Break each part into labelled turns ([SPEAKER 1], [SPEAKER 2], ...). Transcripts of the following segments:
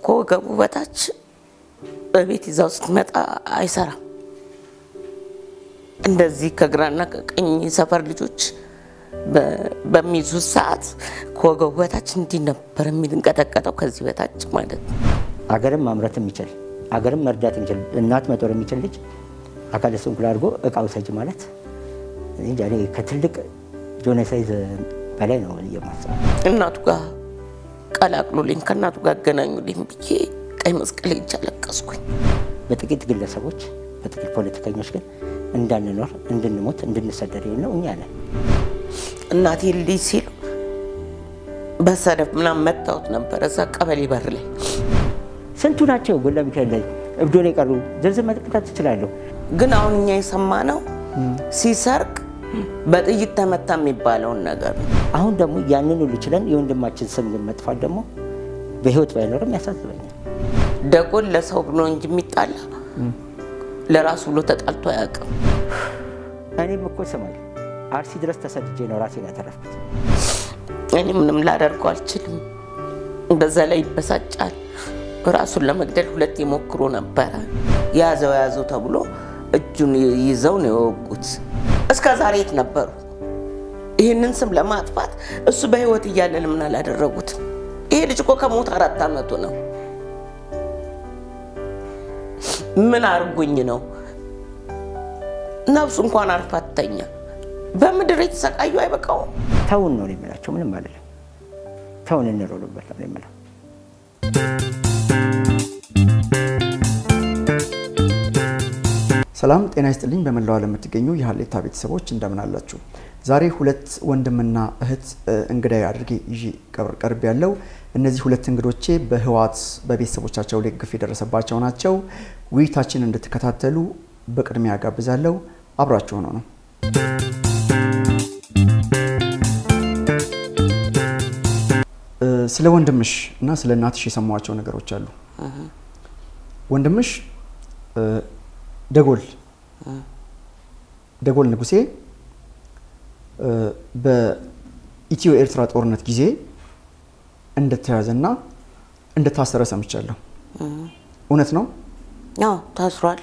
[SPEAKER 1] ከወገቡ በታች በቤት ይዛው ስትመጣ አይሰራም። እንደዚህ ከግራና ከቀኝ ሰፈር ልጆች በሚይዙት ሰዓት ከወገቡ በታች እንዲህ ነበር የሚንቀጠቀጠው፣ ከዚህ በታች ማለት ነው።
[SPEAKER 2] አገርም ማምረት የሚችል አገርም መርዳት የሚችል እናት መጦር የሚችል ልጅ አካለ ስንኩል አድርጎ እቃ ውሰጅ ማለት እንጃ እኔ ከትልቅ ጆኖሳይድ በላይ ነው የማስበው።
[SPEAKER 1] እናቱ ጋር ቀላቅሉልኝ፣ ከእናቱ ጋር አገናኙልኝ ብዬ ቀይ መስቀል ሄጄ አለቀስኩኝ።
[SPEAKER 2] በጥቂት ግለሰቦች በጥቂት ፖለቲከኞች ግን እንዳንኖር፣ እንድንሞት፣ እንድንሰደድ ነው እኛ ነን።
[SPEAKER 1] እናቴ ልይ ሲሉ በሰደፍ ምናምን መታወት ነበረ እዛ ቀበሌ በር ላይ
[SPEAKER 2] ስንቱ ናቸው ጎላ ሚካኤል ላይ እብዶን የቀሩ ዝርዝር መጥቀጣት ትችላለሁ።
[SPEAKER 1] ግን አሁን እኛ የሰማነው ሲሰርቅ በጥይት ተመታ የሚባለውን ነገር ነው።
[SPEAKER 2] አሁን ደግሞ ያንን ሁሉ ችለን የወንድማችን ስም ግን መጥፋት ደግሞ በህይወት ባይኖርም ያሳስበኛል።
[SPEAKER 1] ደጎል ለሰው ብሎ እንጂ የሚጣላ ለራሱ ብሎ ተጣልቶ አያውቅም።
[SPEAKER 2] እኔም እኮ ስማል አርሲ ድረስ ተሰድጄ ነው ራሴን ያተረፍኩት።
[SPEAKER 1] እኔ ምንም ላደርገው አልችልም። በዛ ላይ ይበሳጫል። ራሱን ለመግደል ሁለት የሞክሮ ነበረ። ያዘው ያዘው ተብሎ እጁን ይዘው ነው የወጉት። እስከ ዛሬ የት ነበሩ? ይህንን ስም ለማጥፋት እሱ በህይወት እያለ ለምን አላደረጉትም? ይሄ ልጅ እኮ ከሞት አራት ዓመቱ ነው። ምን አርጉኝ ነው? ነፍሱ እንኳን አርፋተኛ በምድር የተሰቃዩ አይበቃውም?
[SPEAKER 2] ተውን ነው የምላቸው። ምንም አይደለም። ተውን እንሮሉበት ነው የምለው።
[SPEAKER 3] ሰላም ጤና ይስጥልኝ። በመላው ዓለም የምትገኙ የሀሌታ ቤተሰቦች እንደምን አላችሁ? ዛሬ ሁለት ወንድምና እህት እንግዳይ አድርጌ ይዤ ቀርብ ያለው እነዚህ ሁለት እንግዶቼ በህወሓት በቤተሰቦቻቸው ላይ ግፍ የደረሰባቸው ናቸው። ውይይታችን እንድትከታተሉ በቅድሚያ ጋብዛለሁ። አብራችሁ ሆኖ ነው ስለ ወንድምሽ እና ስለ እናትሽ የሰሟቸው ነገሮች አሉ። ወንድምሽ ደጎል ደጎል ንጉሴ በኢትዮ ኤርትራ ጦርነት ጊዜ እንደተያዘና እንደታሰረ ሰምቻለሁ። እውነት ነው?
[SPEAKER 1] ያው ታስሯል።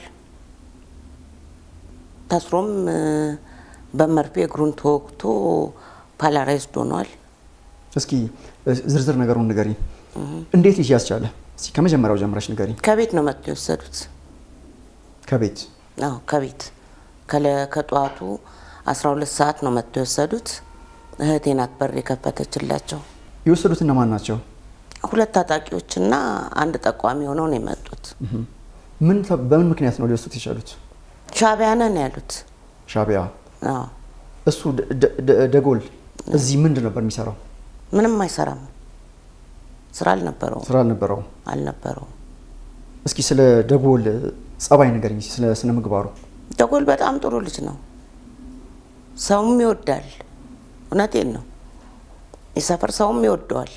[SPEAKER 1] ታስሮም በመርፌ እግሩን ተወግቶ ፓላራይዝድ ሆኗል።
[SPEAKER 3] እስኪ ዝርዝር ነገሩን ንገሪ። እንዴት ይህ ያስቻለ? እስኪ ከመጀመሪያው ጀምረሽ ንገሪ።
[SPEAKER 1] ከቤት ነው መጥቶ የወሰዱት።
[SPEAKER 3] ከቤት
[SPEAKER 1] አዎ ከቤት ከጠዋቱ 12 ሰዓት ነው መጥቶ የወሰዱት። እህቴ ናት በር የከፈተችላቸው።
[SPEAKER 3] የወሰዱት እነማን ናቸው?
[SPEAKER 1] ሁለት ታጣቂዎችና አንድ ጠቋሚ ሆነው ነው የመጡት።
[SPEAKER 3] ምን በምን ምክንያት ነው ሊወስዱት የቻሉት?
[SPEAKER 1] ሻዕቢያ ነን ያሉት።
[SPEAKER 3] ሻዕቢያ።
[SPEAKER 1] አዎ
[SPEAKER 3] እሱ ደጎል እዚህ ምንድን ነበር የሚሰራው?
[SPEAKER 1] ምንም አይሰራም። ስራ አልነበረውም
[SPEAKER 3] ስራ አልነበረውም።
[SPEAKER 1] አልነበረውም።
[SPEAKER 3] እስኪ ስለ ደጎል ጸባይ ንገሪኝ፣ ስለ ስነ ምግባሩ።
[SPEAKER 1] ደጎል በጣም ጥሩ ልጅ ነው። ሰውም ይወዳል። እውነቴን ነው። የሰፈር ሰውም ይወደዋል።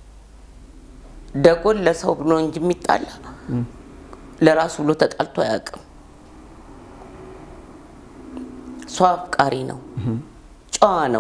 [SPEAKER 1] ደጎል ለሰው ብሎ እንጂ የሚጣላ ለራሱ ብሎ ተጣልቶ አያውቅም። ሰው አፍቃሪ ነው። ጨዋ ነው።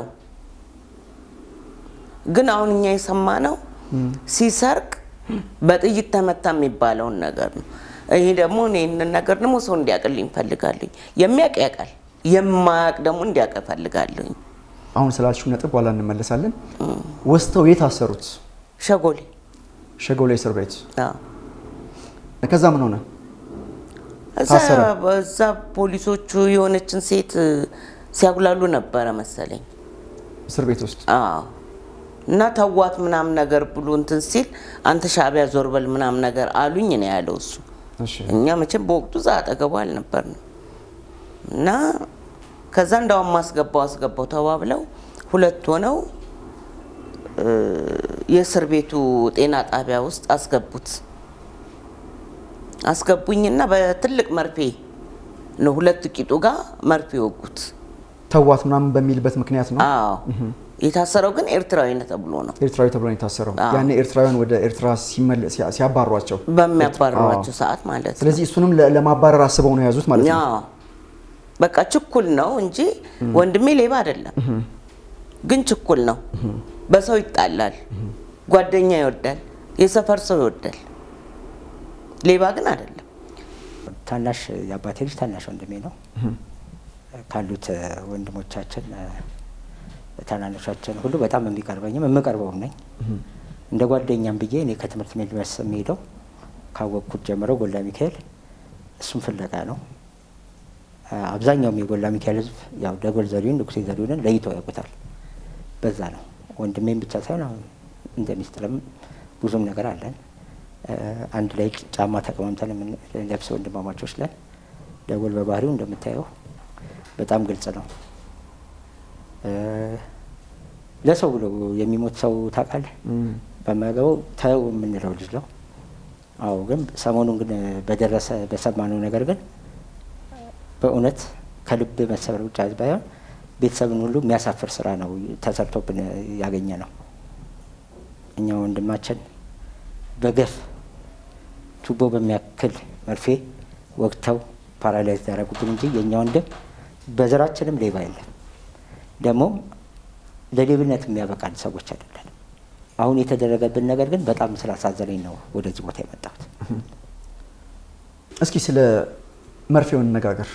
[SPEAKER 1] ግን አሁን እኛ የሰማነው ሲሰርቅ በጥይት ተመታ የሚባለውን ነገር ነው። ይሄ ደግሞ ይህንን ነገር ደግሞ ሰው እንዲያውቅልኝ እፈልጋለሁ። የሚያውቅ ያውቃል፣ የማያውቅ ደግሞ እንዲያውቅ እፈልጋለሁ።
[SPEAKER 3] አሁን ስላልሽው ነጥብ በኋላ እንመለሳለን። ወስተው የት አሰሩት?
[SPEAKER 1] ሸጎሌ
[SPEAKER 3] ሸጎሌ እስር ቤት።
[SPEAKER 1] አዎ።
[SPEAKER 3] ከዛ ምን ሆነ?
[SPEAKER 1] እዛ
[SPEAKER 3] ታሰረ?
[SPEAKER 1] በዛ ፖሊሶቹ የሆነችን ሴት ሲያጉላሉ ነበረ መሰለኝ።
[SPEAKER 3] እስር ቤት ውስጥ
[SPEAKER 1] አዎ እና ተዋት ምናምን ነገር ብሎ እንትን ሲል አንተ ሻዕቢያ ዞር በል ምናምን ነገር አሉኝ ነው ያለው እሱ።
[SPEAKER 3] እሺ።
[SPEAKER 1] እኛ መቼም በወቅቱ እዛ አጠገቡ አልነበርንም እና ከዛ እንዳውም አስገባው አስገባው ተባብለው ሁለት ሆነው እ የእስር ቤቱ ጤና ጣቢያ ውስጥ አስገቡት። አስገቡኝና በትልቅ መርፌ ነው ሁለት ቂጡ ጋር መርፌ ወጉት።
[SPEAKER 3] ተዋት ምናምን በሚልበት ምክንያት ነው።
[SPEAKER 1] አዎ የታሰረው ግን ኤርትራዊ ነው ተብሎ ነው
[SPEAKER 3] ኤርትራዊ ተብሎ ነው የታሰረው።
[SPEAKER 1] አዎ።
[SPEAKER 3] ያኔ ኤርትራውያን ወደ ኤርትራ ሲመለ- ሲያ- ሲያባሯቸው፣
[SPEAKER 1] በሚያባርሯቸው ሰዓት ማለት ነው።
[SPEAKER 3] ስለዚህ እሱንም ለ- ለማባረር አስበው ነው የያዙት ማለት ነው።
[SPEAKER 1] አዎ በቃ ችኩል ነው እንጂ ወንድሜ ሌባ አይደለም፣ ግን ችኩል ነው። በሰው ይጣላል፣ ጓደኛ ይወዳል፣ የሰፈር ሰው ይወዳል። ሌባ ግን አይደለም።
[SPEAKER 2] ታናሽ የአባቴ ልጅ ታናሽ ወንድሜ ነው። ካሉት እ፣ ወንድሞቻችን እ፣ ታናናሾቻችን ሁሉ በጣም የሚቀርበኝም የምቀርበውም ነኝ። እንደ ጓደኛም ብዬ እኔ ከትምህርት ቤት መልስ የሚሄደው ካወቅኩት ጀምሮ ጎላ ሚካኤል እሱም ፍለጋ ነው። እ፣ አብዛኛውም የጎላ ሚካኤል ሕዝብ ያው ደጎል ዘሪሁን ንጉሴ ዘሪሁንን ለይቶ ያውቁታል። በዛ ነው ወንድሜም ብቻ ሳይሆን አሁን እንደ ሚስጥርም ብዙም ነገር አለን። እ፣ አንድ ላይ ጫማ ተቀማምተን የምንለብስ ወንድማማቾች ለን ደጎል በባህሪው እንደምታየው በጣም ግልጽ ነው። እ፣ ለሰው ብሎ የሚሞት ሰው ታውቃለህ? በማያገባው ተው የምንለው ልጅ ነው። አዎ፣ ግን ሰሞኑን ግን በደረሰ በሰማነው ነገር ግን በእውነት ከልብ መሰበር ብቻ ባይሆን ቤተሰብን ሁሉ የሚያሳፍር ስራ ነው ተሰርቶብን ያገኘ ነው። እኛ ወንድማችን በገፍ ቱቦ በሚያክል መርፌ ወግተው ፓራላይዝ ያደረጉብን እንጂ የእኛ ወንድም በዘራችንም ሌባ የለም። ደግሞም ለሌብነት የሚያበቃን ሰዎች አይደለን። አሁን የተደረገብን ነገር ግን በጣም ስላሳዘነኝ ነው ወደዚህ ቦታ የመጣሁት።
[SPEAKER 3] እስኪ ስለ መርፌው እንነጋገር።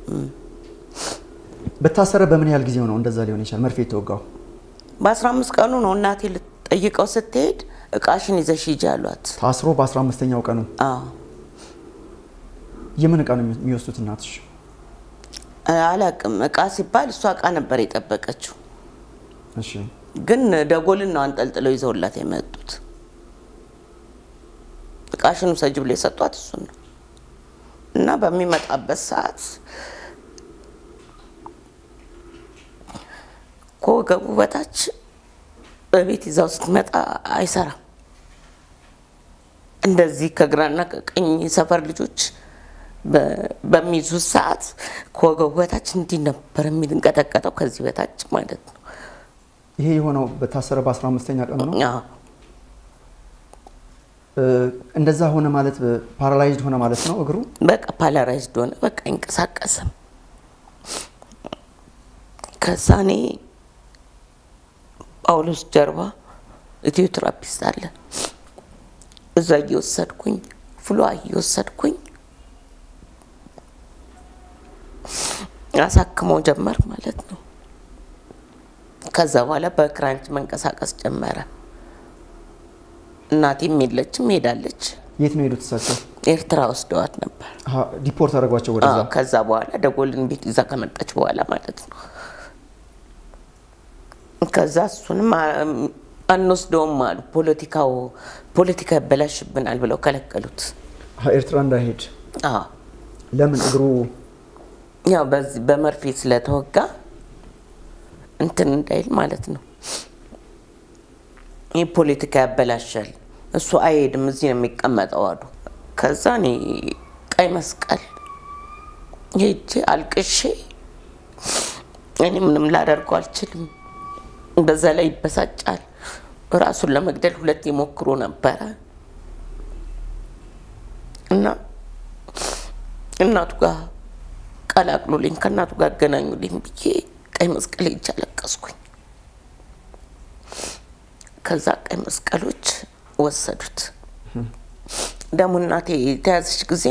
[SPEAKER 3] በታሰረ በምን ያህል ጊዜው ነው እንደዛ ሊሆን ይችላል መርፌ የተወጋው?
[SPEAKER 1] በአስራ አምስት ቀኑ ነው እናቴ ልትጠይቀው ስትሄድ እቃሽን ይዘሽ ሂጂ አሏት።
[SPEAKER 3] ታስሮ በ15ኛው ቀኑ
[SPEAKER 1] አዎ
[SPEAKER 3] የምን እቃ ነው የሚወስዱት እናትሽ?
[SPEAKER 1] አላቅም። እቃ ሲባል እሷ እቃ ነበር የጠበቀችው፣
[SPEAKER 3] እሺ
[SPEAKER 1] ግን ደጎልን ነው አንጠልጥለው ይዘውላት የመጡት። እቃሽን ውሰጂ ብሎ የሰጧት እሱን ነው እና በሚመጣበት ሰዓት ከወገቡ በታች በቤት ይዛው ስትመጣ አይሰራም። እንደዚህ ከግራና ከቀኝ ሰፈር ልጆች በ- በሚይዙት ሰዓት ከወገቡ በታች እንዲህ ነበር የሚንቀጠቀጠው፣ ከዚህ በታች ማለት ነው።
[SPEAKER 3] ይሄ የሆነው በታሰረ በ15ኛ ቀኑ ነው።
[SPEAKER 1] አዎ።
[SPEAKER 3] እ፣ እንደዛ ሆነ ማለት ፓራላይዝድ ሆነ ማለት ነው እግሩ።
[SPEAKER 1] በቃ ፓላራይዝድ ሆነ። በቃ አይንቀሳቀስም። ከዛ እኔ ጳውሎስ ጀርባ ኢትዮ ትራፒስት አለ። እዛ እየወሰድኩኝ ፍሏ እየወሰድኩኝ አሳክመው ጀመር ማለት ነው። ከዛ በኋላ በክራንች መንቀሳቀስ ጀመረ። እናቴም የለችም፣ ሄዳለች።
[SPEAKER 3] የት ነው የሄዱት እሳቸው?
[SPEAKER 1] ኤርትራ ወስደዋት ነበር።
[SPEAKER 3] አሀ፣ ዲፖርት አደረጓቸው ወደዛ።
[SPEAKER 1] አዎ፣ ከዛ በኋላ ደጎልን ቤት ይዛ ከመጣች በኋላ ማለት ነው። ከዛ እሱንም አ- አንወስደውም አሉ። ፖለቲካው ፖለቲካ ያበላሽብናል ብለው ከለከሉት።
[SPEAKER 3] አሀ፣ ኤርትራ እንዳይሄድ
[SPEAKER 1] አዎ
[SPEAKER 3] ለምን? እግሩ
[SPEAKER 1] ያው በዚህ በመርፌ ስለተወጋ እንትን እንዳይል ማለት ነው። ይህ ፖለቲካ ያበላሻል፣ እሱ አይሄድም፣ እዚህ ነው የሚቀመጠው አሉ። ከዛ እኔ ቀይ መስቀል ሄጄ አልቅሼ እኔ ምንም ላደርገው አልችልም፣ በዛ ላይ ይበሳጫል። ራሱን ለመግደል ሁለት የሞክሮ ነበረ እና እናቱ ጋር ቀላቅሉልኝ ከእናቱ ጋር አገናኙልኝ ብዬ ቀይ መስቀል ሄጄ አለቀስኩኝ። ከዛ ቀይ መስቀሎች ወሰዱት። ደግሞ እናቴ የተያዘች ጊዜ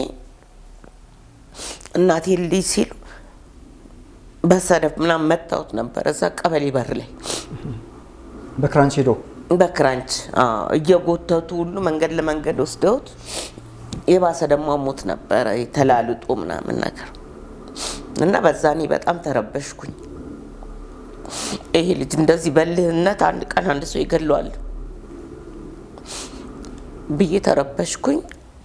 [SPEAKER 1] እናቴ ልይ ሲሉ በሰደፍ ምናምን መታወት ነበረ እዛ ቀበሌ በር ላይ
[SPEAKER 3] በክራንች ሄዶ
[SPEAKER 1] በክራንች አዎ፣ እየጎተቱ ሁሉ መንገድ ለመንገድ ወስደውት የባሰ ደግሞ ሞት ነበረ የተላልጦ ምናምን ነገር እና በዛ እኔ በጣም ተረበሽኩኝ። ይሄ ልጅ እንደዚህ በልህነት አንድ ቀን አንድ ሰው ይገለዋል ብዬ ተረበሽኩኝ።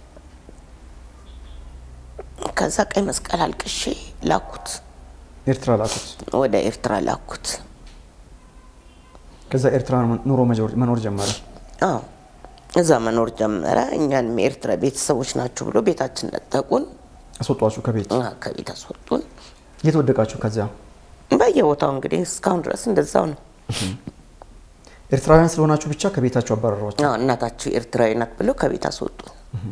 [SPEAKER 1] ከዛ ቀይ መስቀል አልቅሼ ላኩት፣
[SPEAKER 3] ኤርትራ ላኩት።
[SPEAKER 1] ወደ ኤርትራ ላኩት።
[SPEAKER 3] ከዛ ኤርትራ ኑሮ መጆር- መኖር ጀመረ።
[SPEAKER 1] አዎ እዛ መኖር ጀመረ። እኛንም የኤርትራ ቤተሰቦች ናቸው ብሎ ቤታችን ነጠቁን፣
[SPEAKER 3] አስወጧችሁ ከቤት።
[SPEAKER 1] አ፣ ከቤት አስወጡን።
[SPEAKER 3] የት ወደቃችሁ? ከዚያ
[SPEAKER 1] በየቦታው እንግዲህ እስካሁን ድረስ እንደዛው ነው።
[SPEAKER 3] ኤርትራውያን ስለሆናችሁ ብቻ ከቤታችሁ አባረሯቸው።
[SPEAKER 1] አዎ እናታቸው ኤርትራዊ ናት ብሎ ከቤት አስወጡን።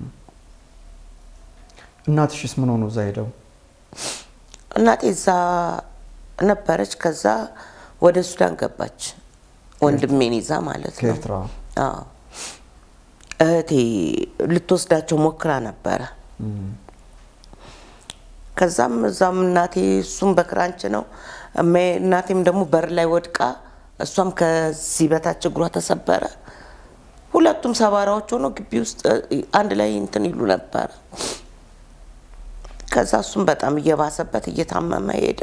[SPEAKER 3] እናትሽስ ምን ሆኑ? እዛ ሄደው
[SPEAKER 1] እናቴ እዛ ነበረች። ከዛ ወደ ሱዳን ገባች፣ ወንድሜን ይዛ ማለት ነው።
[SPEAKER 3] ከኤርትራ
[SPEAKER 1] አዎ እህቴ ልትወስዳቸው ሞክራ ነበረ። ከዛም እዛም እናቴ እሱም በክራንች ነው እሜ- እናቴም ደግሞ በር ላይ ወድቃ እሷም ከዚህ በታች እግሯ ተሰበረ። ሁለቱም ሰባራዎች ሆኖ ግቢ ውስጥ እ, አንድ ላይ እንትን ይሉ ነበረ። ከዛ እሱም በጣም እየባሰበት እየታመመ ሄደ።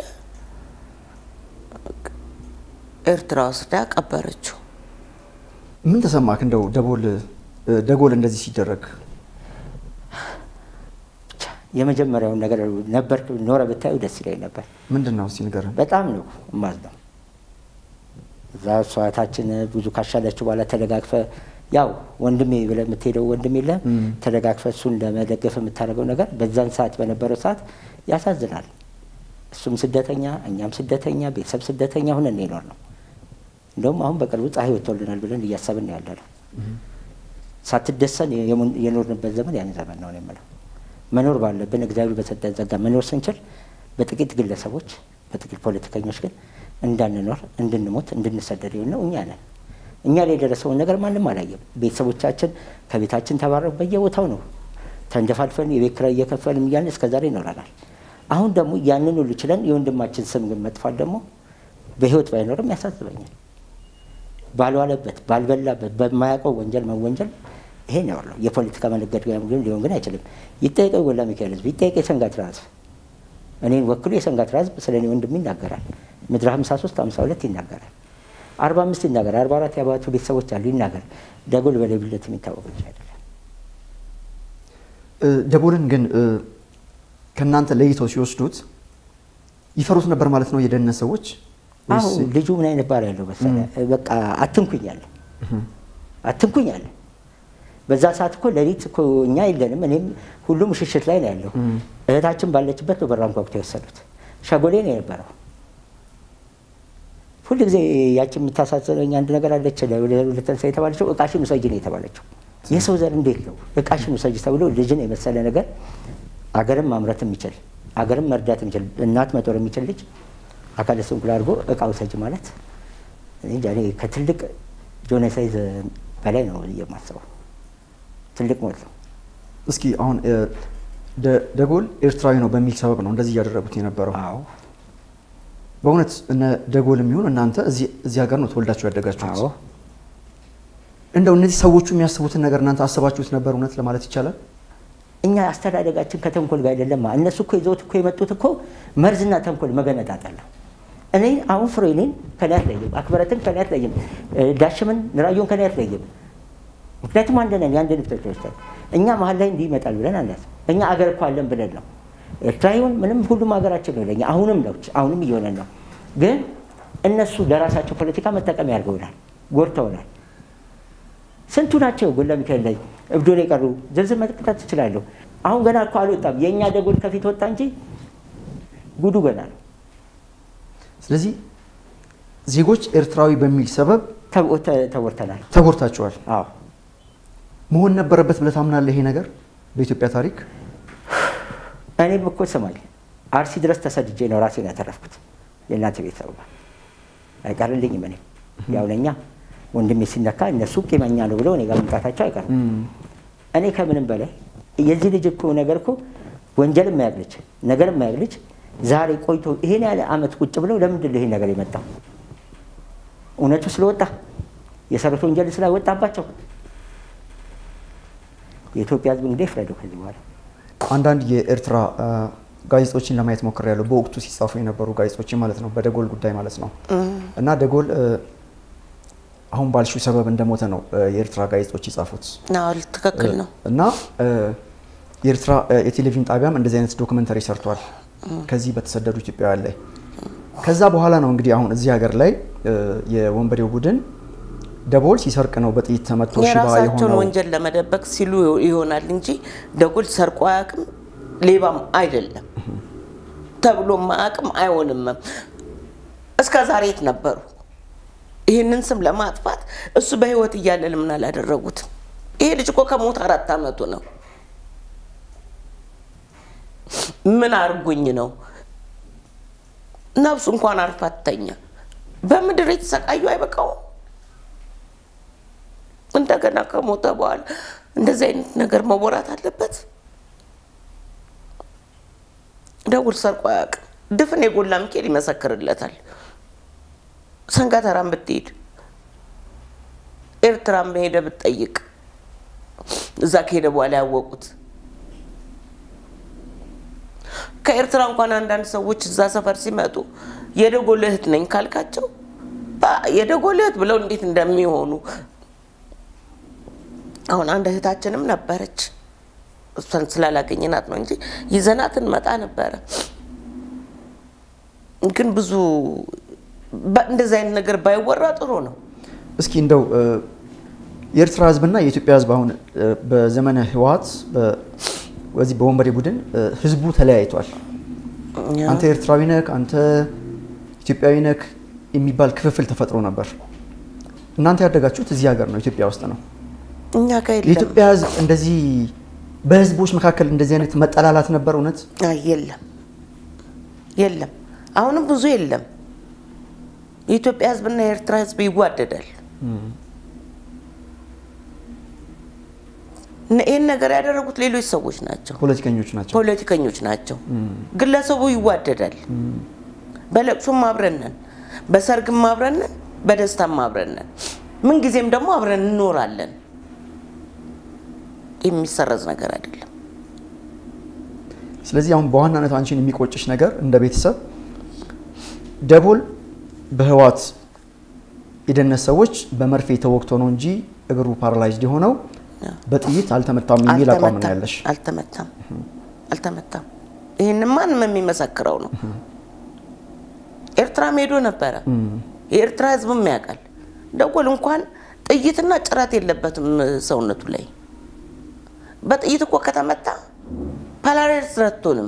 [SPEAKER 1] ኤርትራ ወስዳ ቀበረችው።
[SPEAKER 3] ምን ተሰማክ? እንደው ደቦል ደጎል እንደዚህ ሲደረግ
[SPEAKER 2] ብቻ የመጀመሪያውን ነገር ነበር ኖረ ብታዩ ደስ ይለኝ ነበር።
[SPEAKER 3] ምንድን ነው እስኪ ንገረን።
[SPEAKER 2] በጣም ነው የማዝነው። እዛ ሰዋታችን ብዙ ካሻለችው በኋላ ተደጋግፈ ያው ወንድሜ ብለህ የምትሄደው ወንድም የለም ተደጋግፈ እሱን ለመደገፍ የምታደርገው ነገር በዛን ሰዓት በነበረው ሰዓት ያሳዝናል። እሱም ስደተኛ፣ እኛም ስደተኛ፣ ቤተሰብ ስደተኛ ሁነን ይኖር ነው። እንደውም አሁን በቅርቡ ፀሐይ ወጥቶልናል ብለን እያሰብን ነው ያለ ነው። ሳትደሰን የሙ- የኖርንበት ዘመን ያን ዘመን ነው ነው የምለው። መኖር ባለብን እግዚአብሔር በሰጠን ጸጋ መኖር ስንችል በጥቂት ግለሰቦች በጥቂት ፖለቲከኞች ግን እንዳንኖር እንድንሞት እንድንሰደድ ነው እኛ ነን። እኛ ላይ የደረሰውን ነገር ማንም አላየም። ቤተሰቦቻችን ከቤታችን ተባረው በየቦታው ነው ተንደፋልፈን የቤት ኪራይ እየከፈልን እያልን እስከ ዛሬ ይኖረናል። አሁን ደግሞ ያንን ሁሉ ችለን የወንድማችን ስም ግን መጥፋት ደግሞ በህይወት ባይኖርም ያሳስበኛል። ባልዋለበት ባልበላበት በማያውቀው ወንጀል መወንጀል ይሄ ነው ያለው። የፖለቲካ መነገድገያ ግን ሊሆን ግን አይችልም። ይጠየቀው ጎላ ሚካኤል ህዝብ ይጠየቅ የሰንጋት ህዝብ እኔን ወክሎ የሰንጋት ህዝብ ስለ እኔ ወንድም ይናገራል። ምድረ 53 52 ይናገራል። 45 ይናገራል። 44 የአባቱ ቤተሰቦች አሉ ይናገር። ደጎል በሌብነት የሚታወቅ ልጅ አይደለም።
[SPEAKER 3] እ፣ ደቦልን ግን እ፣ ከእናንተ ለይተው ሲወስዱት ይፈሩት ነበር ማለት ነው የደህንነት ሰዎች ወይስ
[SPEAKER 2] አሁን ልጁ ምን አይነት ባህሪ ያለው መሰለህ? በቃ አትንኩኝ አለ አትንኩኝ አለ። በዛ ሰዓት እኮ ሌሊት እኮ እኛ የለንም፣ እኔም ሁሉም ሽሽት ላይ ነው ያለው። እህታችን ባለችበት ነው በራን ጓጉቶ የወሰዱት። ሸጎሌ ነው የነበረው። ሁል ጊዜ ያቺ የምታሳዝነኝ አንድ ነገር አለች። ለተንሳ የተባለችው እቃሽን ውሰጂ ነው የተባለችው። የሰው ዘር እንዴት ነው እቃሽን ውሰጂ ተብሎ ልጅን የመሰለ ነገር አገርን ማምረት የሚችል አገርን መርዳት የሚችል እናት መጦር የሚችል ልጅ አካለ ስንኩል አድርጎ እቃ ውሰጂ ማለት እኔ እንጃ፣ እኔ ከትልቅ ጆኖሳይዝ በላይ ነው የማስበው። ትልቅ ሞት ነው።
[SPEAKER 3] እስኪ አሁን እ፣ ደ- ደጎል ኤርትራዊ ነው በሚል ሰበብ ነው እንደዚህ እያደረጉት የነበረው።
[SPEAKER 2] አዎ
[SPEAKER 3] በእውነት እነ ደጎል የሚሆን እናንተ እዚህ እዚህ ሀገር ነው ተወልዳችሁ ያደጋችሁት።
[SPEAKER 2] አዎ
[SPEAKER 3] እንደው እነዚህ ሰዎቹ የሚያስቡትን ነገር እናንተ አስባችሁት ነበር እውነት ለማለት ይቻላል?
[SPEAKER 2] እኛ አስተዳደጋችን ከተንኮል ጋር አይደለም። እነሱ እኮ ይዘውት እኮ የመጡት እኮ መርዝና ተንኮል መገነጣጠል ነው። እኔ አሁን ፍሬኔን ከኔ አትለይም፣ አክብረትን ከኔ አትለይም፣ ዳሽምን ራዮን ከኔ አትለይም። ምክንያቱም አንድ ነን፣ የአንድ ልብቶች ወስደን እኛ መሀል ላይ እንዲህ ይመጣል ብለን አናት እኛ አገር እኮ አለን ብለን ነው። ኤርትራ ይሁን ምንም ሁሉም ሀገራችን ነው ለኛ። አሁንም ነው አሁንም እየሆነን ነው። ግን እነሱ ለራሳቸው ፖለቲካ መጠቀሚያ ያድርገውናል፣ ጎድተውናል። ስንቱ ናቸው ጎላ ሚካኤል ላይ እብዶ ላይ የቀሩ ዝርዝር መጥቀጣት ትችላለሁ። አሁን ገና እኮ አልወጣም። የእኛ ደጎል ከፊት ወጣ እንጂ ጉዱ ገና ነው።
[SPEAKER 3] ስለዚህ ዜጎች ኤርትራዊ በሚል ሰበብ
[SPEAKER 2] ተ- ተ- ተወርተናል።
[SPEAKER 3] ተጎድታችኋል።
[SPEAKER 2] አዎ
[SPEAKER 3] መሆን ነበረበት ብለህ ታምናለህ? ይሄ ነገር በኢትዮጵያ ታሪክ
[SPEAKER 2] እኔም እኮ ስማኝ አርሲ ድረስ ተሰድጄ ነው ራሴን ያተረፍኩት። የእናንተ ቤተሰብ ጋር አይቀርልኝም። እኔ ያው ለእኛ ወንድሜ ሲነካ እነሱ ቂመኛ ነው ብለው እኔ ጋር መምጣታቸው አይቀርም። እኔ ከምንም በላይ የዚህ ልጅ እኮ ነገር እኮ ወንጀል የማያውቅ ልጅ ነገር የማያውቅ ልጅ ዛሬ ቆይቶ ይሄን ያለ አመት ቁጭ ብለው ለምንድን ነው ይሄ ነገር የመጣው? እውነቱ ስለወጣ የሰሩት ወንጀል ስላወጣባቸው የኢትዮጵያ ሕዝብ እንግዲህ ይፍረደው ከዚህ በኋላ
[SPEAKER 3] አንዳንድ የኤርትራ አ፣ ጋዜጦችን ለማየት ሞክሬያለሁ። በወቅቱ ሲጻፉ የነበሩ ጋዜጦችን ማለት ነው፣ በደጎል ጉዳይ ማለት ነው። እና ደጎል እ፣ አሁን ባልሺው ሰበብ እንደሞተ ነው እ፣ የኤርትራ ጋዜጦች የጻፉት።
[SPEAKER 1] አዎ ትክክል ነው።
[SPEAKER 3] እና እ፣ የኤርትራ እ፣ የቴሌቪዥን ጣቢያም እንደዚህ አይነት ዶክመንተሪ ሰርቷል ከዚህ በተሰደዱ ኢትዮጵያውያን ላይ። ከዛ በኋላ ነው እንግዲህ አሁን እዚህ ሀገር ላይ እ፣ የወንበዴው ቡድን ደቦል ሲሰርቅ ነው በጥይት ተመቶ ሽባ
[SPEAKER 1] የራሳቸውን
[SPEAKER 3] የሆነው።
[SPEAKER 1] ወንጀል ለመደበቅ ሲሉ ይሆናል እንጂ ደጎል ሰርቆ አያውቅም፣ ሌባም አይደለም ተብሎም አያውቅም፣ አይሆንም። እስከ ዛሬ የት ነበሩ? ይህንን ስም ለማጥፋት እሱ በህይወት እያለ ለምን አላደረጉትም? ይሄ ልጅ እኮ ከሞት አራት አመቱ ነው። ምን አርጉኝ ነው ነፍሱ እንኳን አርፋ ትተኛ። በምድር የተሰቃዩ አይበቃውም? እንደገና ከሞተ በኋላ እንደዚህ አይነት ነገር መወራት አለበት? ደውል ሰርቆ አያውቅም። ድፍን የጎላ ሚካኤል ይመሰክርለታል። ሰንጋተራን ብትሄድ ኤርትራን ሄደ ብትጠይቅ እዛ ከሄደ በኋላ ያወቁት ከኤርትራ እንኳን አንዳንድ ሰዎች እዛ ሰፈር ሲመጡ የደጎል እህት ነኝ ካልካቸው የደጎል እህት ብለው እንዴት እንደሚሆኑ አሁን አንድ እህታችንም ነበረች። እሷን ስላላገኘናት ነው እንጂ ይዘናት እንመጣ ነበረ። ግን ብዙ እንደዚህ አይነት ነገር ባይወራ ጥሩ ነው።
[SPEAKER 3] እስኪ እንደው የኤርትራ ህዝብና የኢትዮጵያ ህዝብ አሁን በዘመነ ህወሓት በዚህ በወንበዴ ቡድን ህዝቡ ተለያይቷል። አንተ ኤርትራዊ ነክ፣ አንተ ኢትዮጵያዊ ነክ የሚባል ክፍፍል ተፈጥሮ ነበር። እናንተ ያደጋችሁት እዚህ ሀገር ነው፣ ኢትዮጵያ ውስጥ ነው።
[SPEAKER 1] እኛ ጋር የለም።
[SPEAKER 3] የኢትዮጵያ ህዝብ እንደዚህ በህዝቦች መካከል እንደዚህ አይነት መጠላላት ነበር? እውነት
[SPEAKER 1] አይ የለም፣ የለም። አሁንም ብዙ የለም። የኢትዮጵያ ህዝብና የኤርትራ ህዝብ ይዋደዳል። ይህን ነገር ያደረጉት ሌሎች ሰዎች ናቸው፣
[SPEAKER 3] ፖለቲከኞች ናቸው።
[SPEAKER 1] ፖለቲከኞች ናቸው። ግለሰቡ ይዋደዳል። በለቅሶም አብረነን፣ በሰርግም አብረነን፣ በደስታም አብረነን፣ ምንጊዜም ደግሞ አብረን እንኖራለን። የሚሰረዝ ነገር አይደለም።
[SPEAKER 3] ስለዚህ አሁን በዋናነት አንቺን የሚቆጭሽ ነገር እንደ ቤተሰብ ደቦል በህወሓት የደህንነት ሰዎች በመርፌ ተወግቶ ነው እንጂ እግሩ ፓራላይዝድ የሆነው በጥይት አልተመታም የሚል አቋም ነው ያለሽ።
[SPEAKER 1] አልተመታም፣ አልተመታም። ይህን ማንም የሚመሰክረው ነው። ኤርትራም ሄዶ ነበረ። የኤርትራ ህዝብም ያውቃል። ደጎል እንኳን ጥይትና ጭረት የለበትም ሰውነቱ ላይ። በጥይት እኮ ከተመታ ፓላሬስ ረቶንም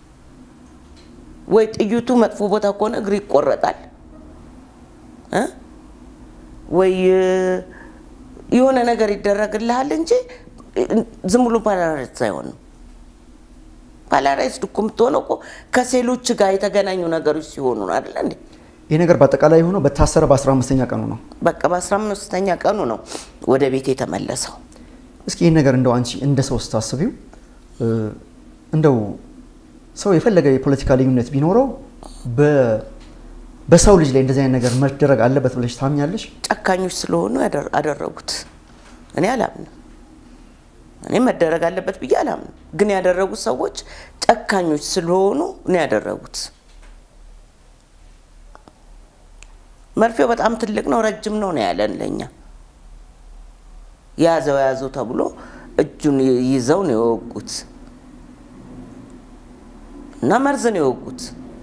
[SPEAKER 1] ወይ ጥይቱ መጥፎ ቦታ ከሆነ እግር ይቆረጣል እ ወይ የሆነ ነገር ይደረግልሃል እንጂ ዝም ብሎ ፓላራይዝ አይሆንም። ፓላራይዝድ እኮ የምትሆነው እኮ ከሴሎች ጋር የተገናኙ ነገሮች ሲሆኑ ነው አይደለ እንዴ?
[SPEAKER 3] ይህ ነገር በአጠቃላይ የሆነው በታሰረ በ15ኛ ቀኑ ነው።
[SPEAKER 1] በቃ በአስራ አምስተኛ ቀኑ ነው ወደ ቤት የተመለሰው።
[SPEAKER 3] እስኪ ይህን ነገር እንደው አንቺ እንደ ሰው ስታስቢው እንደው ሰው የፈለገ የፖለቲካ ልዩነት ቢኖረው በሰው ልጅ ላይ እንደዚህ አይነት ነገር መደረግ አለበት ብለሽ ታምኛለሽ?
[SPEAKER 1] ጨካኞች ስለሆኑ አደረጉት። እኔ አላምንም። እኔ መደረግ አለበት ብዬ አላምንም። ግን ያደረጉት ሰዎች ጨካኞች ስለሆኑ ነው ያደረጉት። መርፌው በጣም ትልቅ ነው፣ ረጅም ነው ነው ያለን ለኛ። ያዘው ያዘው ተብሎ እጁን ይዘው ነው የወጉት እና መርዝ ነው የወጉት።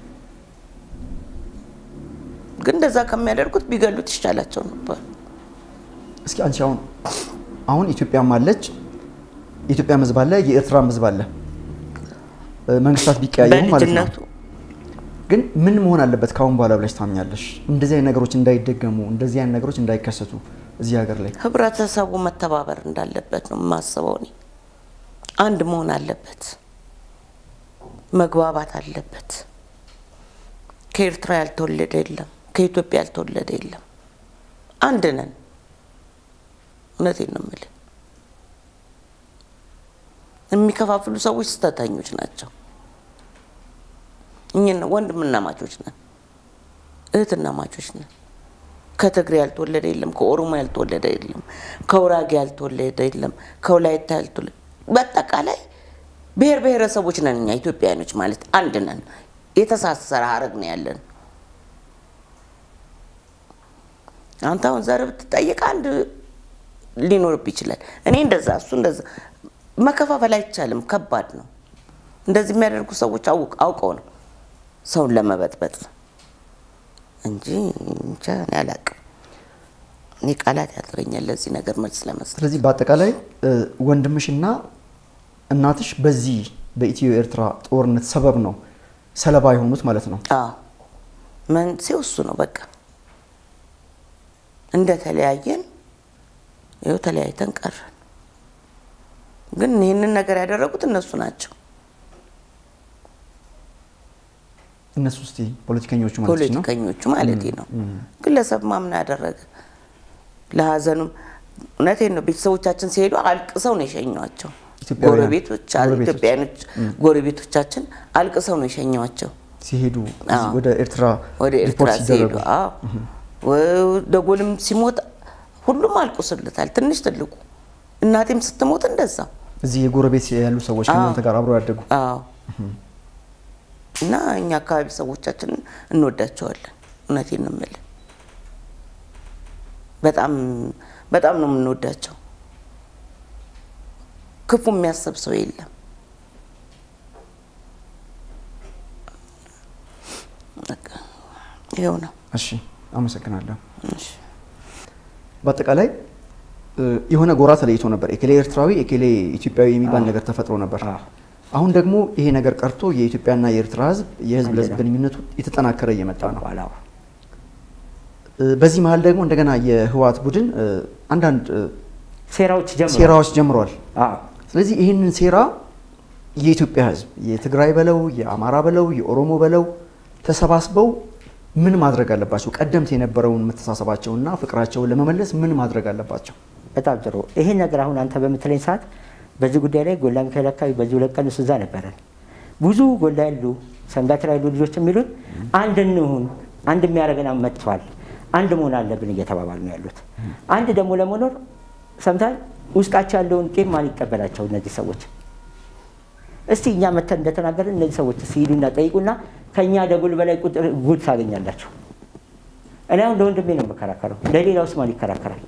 [SPEAKER 1] ግን እንደዛ ከሚያደርጉት ቢገሉት ይሻላቸው ነበር።
[SPEAKER 3] እስኪ አንቺ አሁን አሁን ኢትዮጵያም አለች የኢትዮጵያ ሕዝብ አለ የኤርትራ ሕዝብ አለ መንግስታት ቢቀያየሙ ማለት ነው።
[SPEAKER 1] በልጅነቱ
[SPEAKER 3] ግን ምን መሆን አለበት ከአሁን በኋላ ብለሽ ታምኛለሽ? እንደዚህ አይነት ነገሮች እንዳይደገሙ እንደዚህ አይነት ነገሮች እንዳይከሰቱ እዚህ ሀገር ላይ
[SPEAKER 1] ህብረተሰቡ መተባበር እንዳለበት ነው የማስበው። እኔ አንድ መሆን አለበት፣ መግባባት አለበት። ከኤርትራ ያልተወለደ የለም፣ ከኢትዮጵያ ያልተወለደ የለም። አንድ ነን። እውነቴን ነው የምልህ። የሚከፋፍሉ ሰዎች ስህተተኞች ናቸው። እኛ ወንድምና ማቾች ነን፣ እህትና ማቾች ነን። ከትግሬ ያልተወለደ የለም፣ ከኦሮሞ ያልተወለደ የለም፣ ከውራጌ ያልተወለደ የለም፣ ከወላይታ ያልተወለደ በአጠቃላይ ብሔር ብሔረሰቦች ነን እኛ ኢትዮጵያውያኖች ማለት አንድ ነን። የተሳሰረ ሀረግ ነው ያለን። አንተ አሁን ዘር ብትጠይቅ አንድ ሊኖርብ ይችላል። እኔ እንደዛ እሱ እንደዛ መከፋፈል አይቻልም። ከባድ ነው። እንደዚህ የሚያደርጉ ሰዎች አውቅ- አውቀው ነው ሰውን ለመበጥበጥ እንጂ እንጃ እኔ አላቅም። እኔ ቃላት ያጥረኛል ለዚህ ነገር መልስ ለመስጠት።
[SPEAKER 3] ስለዚህ በአጠቃላይ እ፣ ወንድምሽና እናትሽ በዚህ በኢትዮ ኤርትራ ጦርነት ሰበብ ነው ሰለባ የሆኑት ማለት ነው።
[SPEAKER 1] አዎ መንስኤው እሱ ነው። በቃ እንደተለያየን ይኸው ተለያይተን ቀረን። ግን ይህንን ነገር ያደረጉት እነሱ ናቸው።
[SPEAKER 3] እነሱ እስቲ ፖለቲከኞቹ ማለት ነው።
[SPEAKER 1] ፖለቲከኞቹ ማለት ነው። ግለሰብ ማምን ያደረገ ለሀዘኑም እውነቴን ነው። ቤተሰቦቻችን ሲሄዱ አልቅሰው ነው የሸኟቸው።
[SPEAKER 3] ኢትዮጵያውያን?
[SPEAKER 1] ጎረቤቶች
[SPEAKER 3] ጎረቤቶች።
[SPEAKER 1] ኢትዮጵያኖች ጎረቤቶቻችን አልቅሰው ነው የሸኟቸው
[SPEAKER 3] ሲሄዱ እዚህ ወደ ኤርትራ
[SPEAKER 1] ወደ ኤርትራ
[SPEAKER 3] ሪፖርት
[SPEAKER 1] ሲሄዱ።
[SPEAKER 3] ሲደረጉ
[SPEAKER 1] አዎ ወ- ደጎልም ሲሞት ሁሉም አልቅሶለታል፣ ትንሽ ትልቁ። እናቴም ስትሞት እንደዛ።
[SPEAKER 3] እዚህ የጎረቤት ያሉ ሰዎች ከእናንተ ጋር አብረው ያደጉ
[SPEAKER 1] አዎ እና እኛ አካባቢ ሰዎቻችንን እንወዳቸዋለን። እውነቴን ነው የምልህ። በጣም በጣም ነው የምንወዳቸው። ክፉ የሚያስብ ሰው የለም። በቃ ይኸው ነው።
[SPEAKER 3] እሺ አመሰግናለሁ።
[SPEAKER 1] እሺ።
[SPEAKER 3] በአጠቃላይ እ፣ የሆነ ጎራ ተለይቶ ነበር። ኤኬሌ ኤርትራዊ፣ ኤኬሌ ኢትዮጵያዊ የሚባል ነገር ተፈጥሮ ነበር።
[SPEAKER 2] አዎ።
[SPEAKER 3] አሁን ደግሞ ይሄ ነገር ቀርቶ የኢትዮጵያና የኤርትራ ሕዝብ የህዝብ
[SPEAKER 2] አንድ
[SPEAKER 3] ለህዝብ
[SPEAKER 2] ነው።
[SPEAKER 3] ግንኙነቱ የተጠናከረ እየመጣ ነው።
[SPEAKER 2] በኋላ
[SPEAKER 3] እ፣ በዚህ መሀል ደግሞ እንደገና የህወሓት ቡድን እ፣ አንዳንድ እ፣
[SPEAKER 2] ሴራዎች ጀምሮ
[SPEAKER 3] ሴራዎች ጀምሯል።
[SPEAKER 2] አዎ
[SPEAKER 3] ስለዚህ ይህንን ሴራ የኢትዮጵያ ህዝብ የትግራይ በለው የአማራ በለው የኦሮሞ በለው ተሰባስበው ምን ማድረግ አለባቸው? ቀደምት የነበረውን መተሳሰባቸውና ፍቅራቸውን ለመመለስ ምን ማድረግ አለባቸው?
[SPEAKER 2] በጣም ጥሩ። ይሄን ነገር አሁን አንተ በምትለኝ ሰዓት በዚህ ጉዳይ ላይ ጎላ ሚካኤል አካባቢ በዚህ ሁለት ቀን እሱ እዛ ነበረን። ብዙ ጎላ ያሉ ሰንጋትራ ያሉ ልጆች የሚሉን አንድ እንሁን፣ አንድ የሚያደርገን መጥቷል፣ አንድ መሆን አለብን እየተባባሉ ነው ያሉት። አንድ ደግሞ ለመኖር ሰምታል። ውስጣቸው ያለውን ቂም ማን ይቀበላቸው? እነዚህ ሰዎች እስቲ እኛ መተን እንደተናገርን እነዚህ ሰዎች ሲሄዱና ጠይቁና ከእኛ ደጉል በላይ ቁጥር ጉድ ታገኛላችሁ። እኔ አሁን ለወንድሜ ነው የምከራከረው፣ ለሌላውስ ማን ይከራከራል?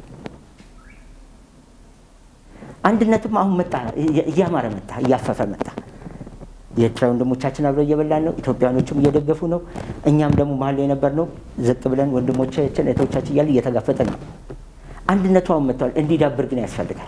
[SPEAKER 2] አንድነትም አሁን መጣ፣ እያማረ መጣ፣ እያፈፈ መጣ። የኤርትራ ወንድሞቻችን አብረው እየበላን ነው። ኢትዮጵያኖችም እየደገፉ ነው። እኛም ደግሞ መሀል የነበር ነው ዝቅ ብለን ወንድሞቻችን እህቶቻችን እያለ እየተጋፈጠን ነው። አንድነቱ አሁን መጥተዋል። እንዲዳብር ግን ያስፈልጋል።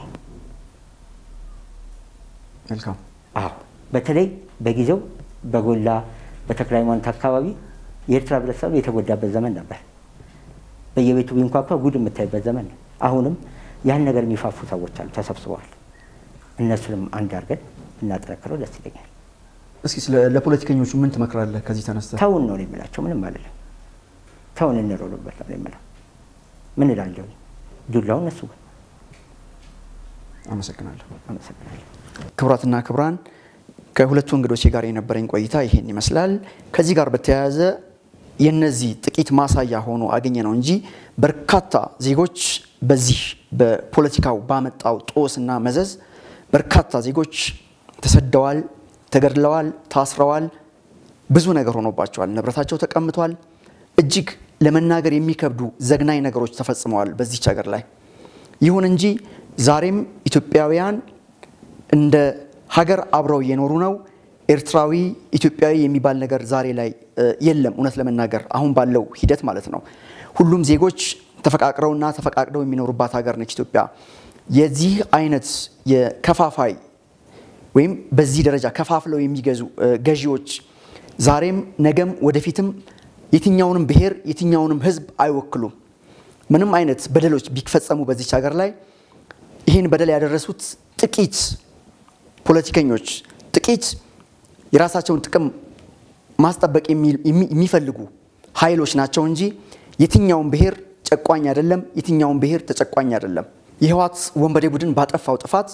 [SPEAKER 3] መልካም
[SPEAKER 2] አዎ በተለይ በጊዜው በጎላ በተክለ ሃይማኖት አካባቢ የኤርትራ ህብረተሰብ የተጎዳበት ዘመን ነበር። በየቤቱ ቢንኳኳ ጉድ የምታይበት ዘመን ነው። አሁንም ያን ነገር የሚፋፉ ሰዎች አሉ፣ ተሰብስበዋል። እነሱንም አንድ አድርገን እናጠነክረው ደስ ይለኛል።
[SPEAKER 3] እስኪ ስለ ለፖለቲከኞቹ ምን ትመክራለህ? ከዚህ ተነስተህ
[SPEAKER 2] ተውን ነው የምላቸው፣ ምንም አልልም። ተውን እንሮሉበት ነው የምለው። ምን እላለሁ? ዱላው እነሱ ግን።
[SPEAKER 3] አመሰግናለሁ።
[SPEAKER 2] አመሰግናለሁ።
[SPEAKER 3] ክቡራትና ክቡራን ከሁለቱ እንግዶቼ ጋር የነበረኝ ቆይታ ይሄን ይመስላል። ከዚህ ጋር በተያያዘ የነዚህ ጥቂት ማሳያ ሆኖ አገኘ ነው እንጂ በርካታ ዜጎች በዚህ በፖለቲካው ባመጣው ጦስና መዘዝ በርካታ ዜጎች ተሰደዋል፣ ተገድለዋል፣ ታስረዋል። ብዙ ነገር ሆኖባቸዋል። ንብረታቸው ተቀምቷል። እጅግ ለመናገር የሚከብዱ ዘግናኝ ነገሮች ተፈጽመዋል በዚች ሀገር ላይ። ይሁን እንጂ ዛሬም ኢትዮጵያውያን እንደ ሀገር አብረው እየኖሩ ነው። ኤርትራዊ ኢትዮጵያዊ የሚባል ነገር ዛሬ ላይ እ፣ የለም። እውነት ለመናገር አሁን ባለው ሂደት ማለት ነው። ሁሉም ዜጎች ተፈቃቅረውና ተፈቃቅደው የሚኖሩባት ሀገር ነች ኢትዮጵያ። የዚህ አይነት የከፋፋይ ወይም በዚህ ደረጃ ከፋፍለው የሚገዙ እ፣ ገዢዎች ዛሬም ነገም ወደፊትም የትኛውንም ብሔር የትኛውንም ሕዝብ አይወክሉም። ምንም አይነት በደሎች ቢፈጸሙ በዚች ሀገር ላይ ይህን በደል ያደረሱት ጥቂት ፖለቲከኞች ጥቂት የራሳቸውን ጥቅም ማስጠበቅ የሚ- የሚ- የሚፈልጉ ኃይሎች ናቸው እንጂ የትኛውን ብሔር ጨቋኝ አይደለም፣ የትኛውን ብሔር ተጨቋኝ አይደለም። የህወሓት ወንበዴ ቡድን ባጠፋው ጥፋት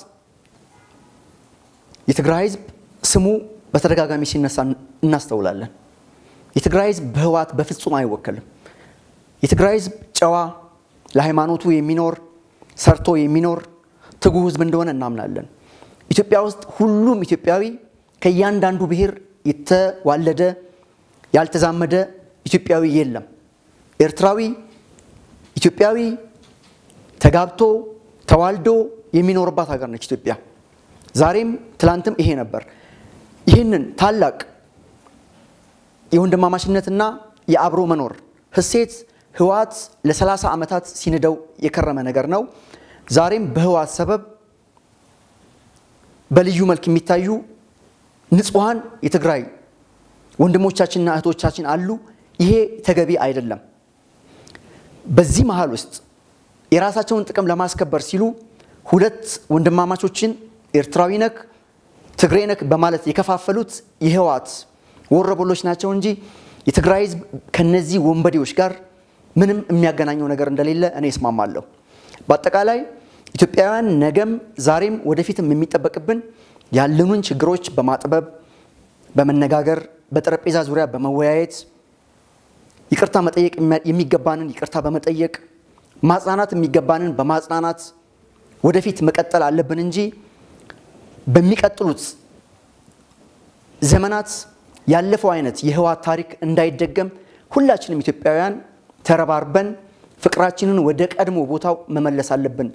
[SPEAKER 3] የትግራይ ህዝብ ስሙ በተደጋጋሚ ሲነሳ እናስተውላለን። የትግራይ ህዝብ በህወሓት በፍጹም አይወከልም። የትግራይ ህዝብ ጨዋ፣ ለሃይማኖቱ የሚኖር ሰርቶ የሚኖር ትጉ ህዝብ እንደሆነ እናምናለን። ኢትዮጵያ ውስጥ ሁሉም ኢትዮጵያዊ ከእያንዳንዱ ብሔር የተዋለደ ያልተዛመደ ኢትዮጵያዊ የለም። ኤርትራዊ ኢትዮጵያዊ ተጋብቶ ተዋልዶ የሚኖርባት ሀገር ነች ኢትዮጵያ። ዛሬም ትላንትም ይሄ ነበር። ይህንን ታላቅ የወንድማማችነትና የአብሮ መኖር ህሴት ህወሓት ለ30 ዓመታት ሲንደው የከረመ ነገር ነው። ዛሬም በህወሓት ሰበብ በልዩ መልክ የሚታዩ ንጹሐን የትግራይ ወንድሞቻችንና እህቶቻችን አሉ። ይሄ ተገቢ አይደለም። በዚህ መሀል ውስጥ የራሳቸውን ጥቅም ለማስከበር ሲሉ ሁለት ወንድማማቾችን ኤርትራዊ ነክ ትግሬ ነክ በማለት የከፋፈሉት የህወሓት ወረበሎች ናቸው እንጂ የትግራይ ህዝብ ከነዚህ ወንበዴዎች ጋር ምንም የሚያገናኘው ነገር እንደሌለ እኔ እስማማለሁ። በአጠቃላይ ኢትዮጵያውያን ነገም ዛሬም ወደፊትም የሚጠበቅብን ያለኑን ችግሮች በማጥበብ በመነጋገር በጠረጴዛ ዙሪያ በመወያየት ይቅርታ መጠየቅ የሚገባንን ይቅርታ በመጠየቅ ማጽናናት የሚገባንን በማጽናናት ወደፊት መቀጠል አለብን እንጂ በሚቀጥሉት ዘመናት ያለፈው አይነት የህወሓት ታሪክ እንዳይደገም ሁላችንም ኢትዮጵያውያን ተረባርበን ፍቅራችንን ወደ ቀድሞ ቦታው መመለስ አለብን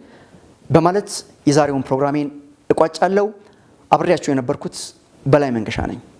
[SPEAKER 3] በማለት የዛሬውን ፕሮግራሜን እቋጫለሁ። አብሬያቸው የነበርኩት በላይ መንገሻ ነኝ።